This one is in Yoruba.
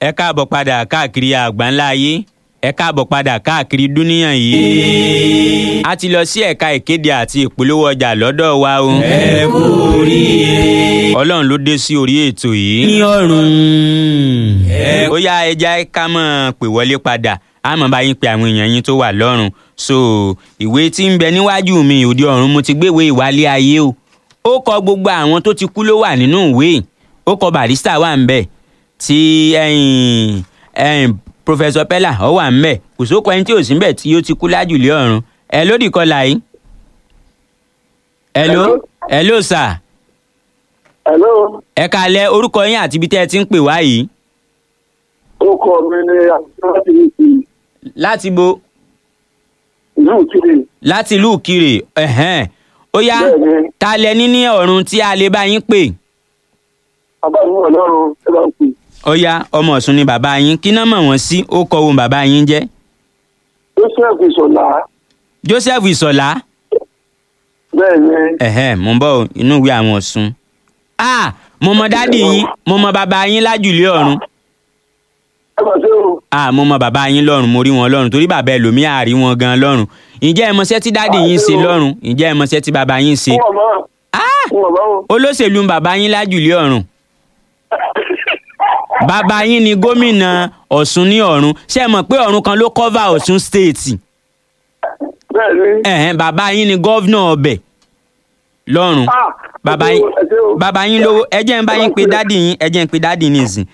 ẹ káàbọ̀ padà káàkiri àgbáńlá ayé ẹ káàbọ̀ padà káàkiri dúníyàn yìí. a ti lọ sí ẹ̀ka ìkéde àti ìpolówó ọjà lọ́dọ̀ wa o. ẹ kú oríire. ọlọ́run ló dé sí orí ètò yìí. ní ọ̀run. ẹ ó yá ẹja ká mọ̀ pè wọlé padà a mọ̀ bá yín pe àwọn èèyàn yín tó wà lọ́rùn so ìwé tí ń bẹ níwájú mi òde ọ̀run mo ti gbéwèé ìwálé ayé o ó kọ gbogbo àwọn tó ti kú ló wà nínú ìwé ó kọ barista wà ń bẹ tí ẹ̀yìn ẹ̀yìn professor pella ọ wà ń bẹ kò sóko ẹni tí ò sí ń bẹ tí ó ti kú lájùlé ọ̀run ẹ lódì kọlà yìí ẹ ló ẹ ló sà Hello, ẹ kalẹ̀ orúkọ yín àti ibi tẹ́ ẹ ti ń pè wá yìí orúkọ mi ni láti ìlú láti bo Ìkirè. láti ìlú Ìkirè ẹ̀hẹ́n ó yá Bẹ́ẹ̀ni, ta lẹ ní ní ọ̀run tí a lè bá yín pè bàbá mi wà lọ́rùn ẹ bá ń pè. ó yá ọmọ Ọ̀ṣun ni bàbá yín kí náà mọ̀ wọ́n sí ó kọ ohun bàbá yín jẹ́ Joseph Ìṣọ̀lá. Joseph Ìsọ̀lá Bẹ́ẹ̀ni, ẹ̀hẹ́n mo ń bọ̀ o, inú ìwé àwọn Ọ̀ṣun ah mo mọ dádì yín mo mọ bàbá yín lájùlé ọ̀run ẹ bá ṣe o. ah mo mọ bàbá yín lọ́run mo rí wọn lọ́run torí bàbá ẹlòmíì àrí wọn gan lọ́run ǹjẹ́ ẹ mọṣẹ́ tí dádì yín ṣe lọ́run ǹjẹ́ ẹ mọṣẹ́ tí bàbá yín ṣe Fún ọ̀mọ́. ah Fún ọ̀mọ́ o. olóṣèlú ń bàbá yín lájùlé ọ̀run bàbá yín ni gómìnà Ọ̀ṣun ní ọ̀run ṣé ẹ mọ̀ pé ọ̀run kan ló cover Ọ̀ṣun state Bẹ́ẹ̀ni. ẹ̀hẹ́n bàbá yín ni gọ́vnà ọbẹ̀ lọ́run Ah, bàbá ẹ ṣé yín o, ẹ ṣé o. bàbá yín lówó ẹ jẹ́ ń bá yín pé dádì yín ẹ jẹ́ ń pé dádì yín nìsín